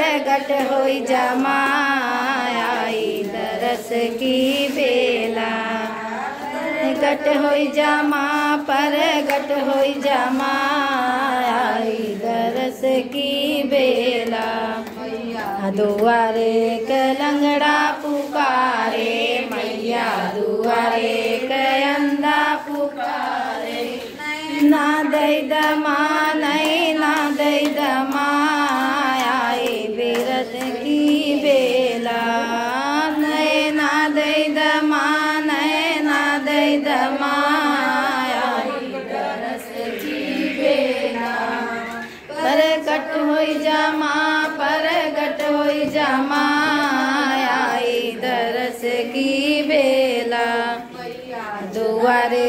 घट होई जमाई दरस की बेला घट होई जमा पर घट होई जमाई दरस की बेला दुआरे कलंगड़ा पुकारे मैया दुआरे कयंदा पुकारे ना दई दमा नहीं ना दई दमा आई बेरत की बेला नहीं ना दई दमा नहीं ना दई दमा आई दरस की बेला पर कट होई जमा पर गट होई जमा आई दरस की बेला दुआरे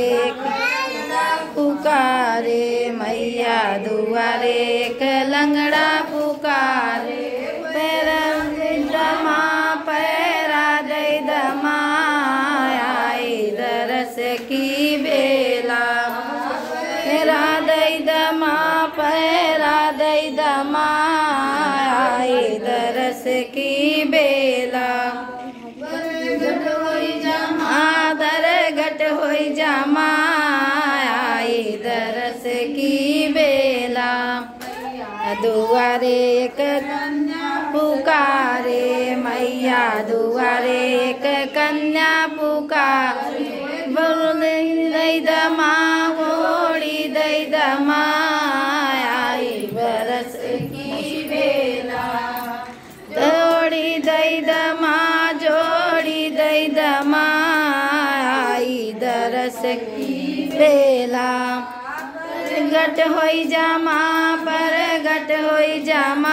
पुकारे मैया दुआरे कलंगड़ा पुकारे पैरा दमा पैरा दे दमा आई दरस की बेला पैरा दे दमा पैरा दे दमा आई दरस की बेला आदर घट होई जमा आई दरस की बेला दुआरे एक पुकारे मैया दुआरे एक कन्या पुकारे बोल दई दमा गोड़ी दई दमा आई बरस की बेला जोड़ी दई दमा जोड़ी दई दमा आई दरस की बेला घट होई जमा पर घट होई जमा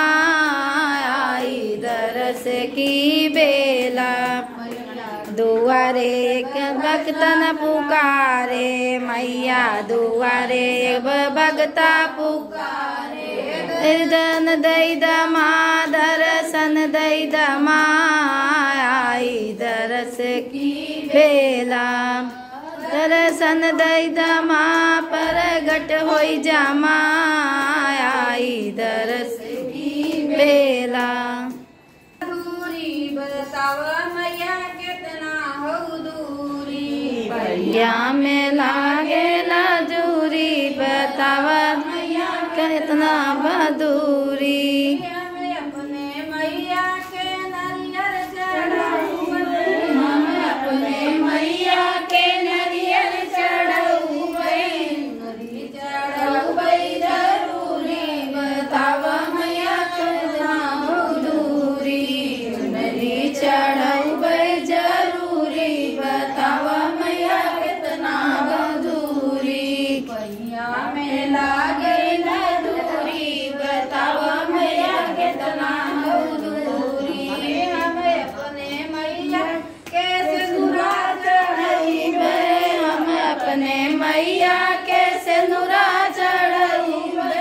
आई दरस की बेला दुआरे भक्तन पुकारे मैया दुआरे भगता पुकारे दन दई दमा दर्शन दई दमा आई दरस की बेला दर्शन दई दमा पर घट होई जमा आई दरस की बेला दूरी बताव मैया कितना हो दूरी भैया में लागे जूरी बतावा मैया कितना बदूरी हमें अपने मैया के नरियर चढ़ाऊ हम अपने मैया के नरियर चढ़ाऊ नरी चढ़ाऊ जरूरी बताव मैया कितना हो दूरी नरी चढ़ाऊ जरूरी बताव मैया कितना बदूरी पैया में लागे न दूरी बताव मैया कितना हो दूरी हमें अपने मैया कैसे दूरा चढ़ाई हम अपने मैया के सिंदूरा चढ़ई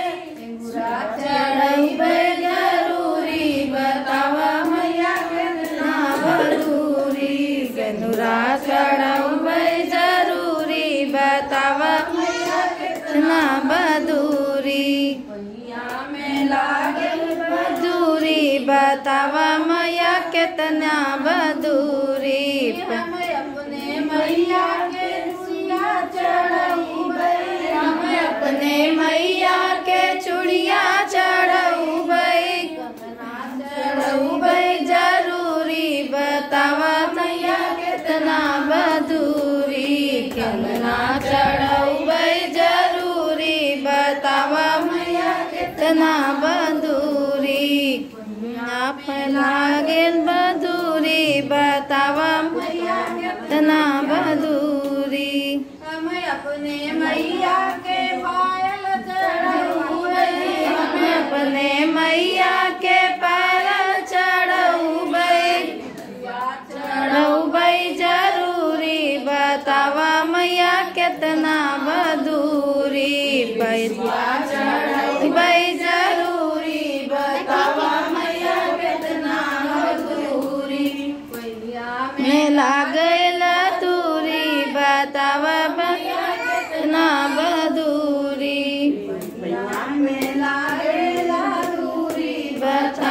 चढ़ई जरूरी बतावा मैया कितना बदूरी सिंदूरा चढ़ई जरूरी बतावा मैया कितना बदूरी पैया में लागे बदूरी बतावा मैया कितना बदूरी हमें अपने मैया के सिया चढ़ाई हमें अपने मैया के चूड़िया चढ़ऊ बई चढ़ऊ बई जरूरी बतावा मैया कितना बदूरी कितना चढ़ऊ बई जरूरी बतावा मैया कितना बदूरी आप लागेल बदूरी बतावा मैया कितना बदूरी हमें अपने मैया के पायल चढ़ाऊ हमें अपने मैया के पैर चढ़ऊ बई चढ़ऊ बई जरूरी बतावा मैया कितना बदूरी पैसा चढ़ऊ बई जरूरी बतावा मैया कितना बदूरी में लागल दूरी बतावा मैया कितना बदूरी में लागल दूरी बता